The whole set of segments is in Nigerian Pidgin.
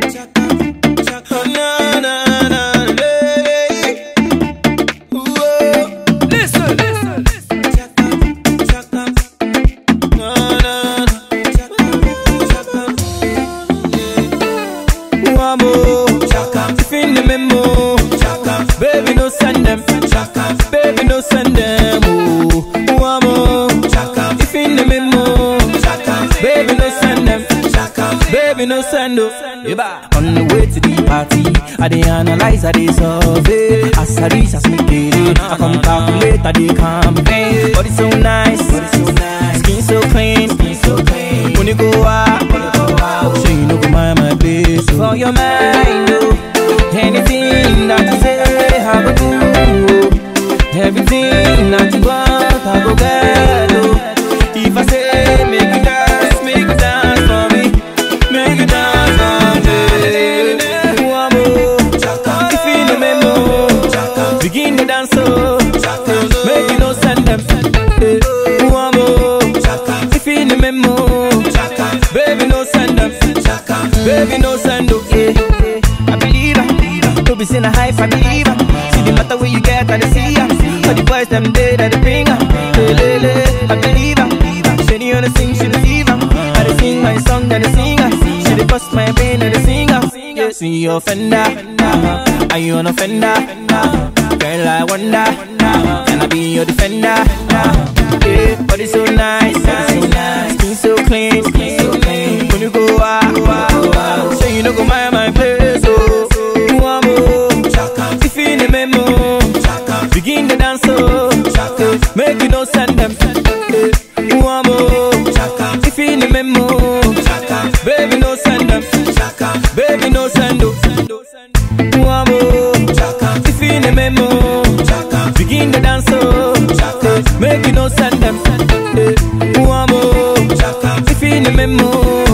Oh, na, na, na, lady. Ooh, oh. Listen, listen, listen. Na, na, na. One more. If in the memo. Baby, no send them. Baby, no send them. Oh, one more. If in the memo. Baby, no send them. Baby, no send them. On the way to the party, I dey analyze, I dey survey. As I reach, as me get it, I come calculate, I dey campaign. Body so nice, body so nice, skin so clean, skin so clean. When you go out, when you go out, so you know go mind my place. For your mind, oh, anything that you say, I go do. Everything that you want, I go get. Oh. If I say make you dance, make you dance for me, make you dance for me. One more, if you no memo, begin the dance oh, make you no send them. Eh, One more, if you no memo, baby no send them, baby no send them. eh. I believe her, to be seen a hype, I believe her. See the matter where you get, I dey see her. For the boys them day that they bring her, Eh, le, le, I believe her. She dey wanna sing, she deceive her. I dey sing my song, then I sing her. She dey bust my brain, I dey sing her. Yeah, see your offender, uh-huh. are you an offender? Uh-huh. Girl, I wonder, uh-huh. can I be your defender? Uh-huh. Yeah, body so nice, body so nice, skin so clean, skin so clean. When you go out, go out, say you no go mind my place, oh. You want more, if you in the memo, begin the dance, oh. Eh, Make you no send them, Eh, you want more, if you in the memo, baby no send them, baby no send them. You want more, if you in the memo, begin the dance, oh. Eh, Make you no send them, Eh, you want more, if you in the memo,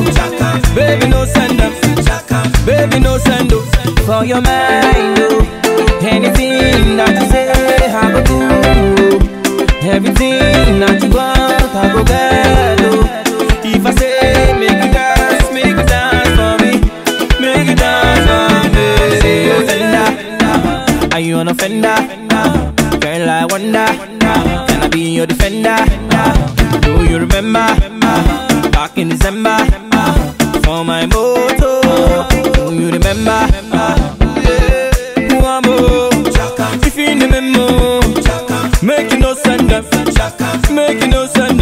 baby no send them, baby no send them. For your mind, oh, anything that you say, I go do. Everything that you want, I go get. Oh. If I say make you dance, make you dance for me, make you dance for me. Say offender, are you an offender? Girl, I wonder, can I be your defender? Do you remember back in December for my moto? Do you remember? Yeah. One more, if you in the memo, make you no send them, make you no send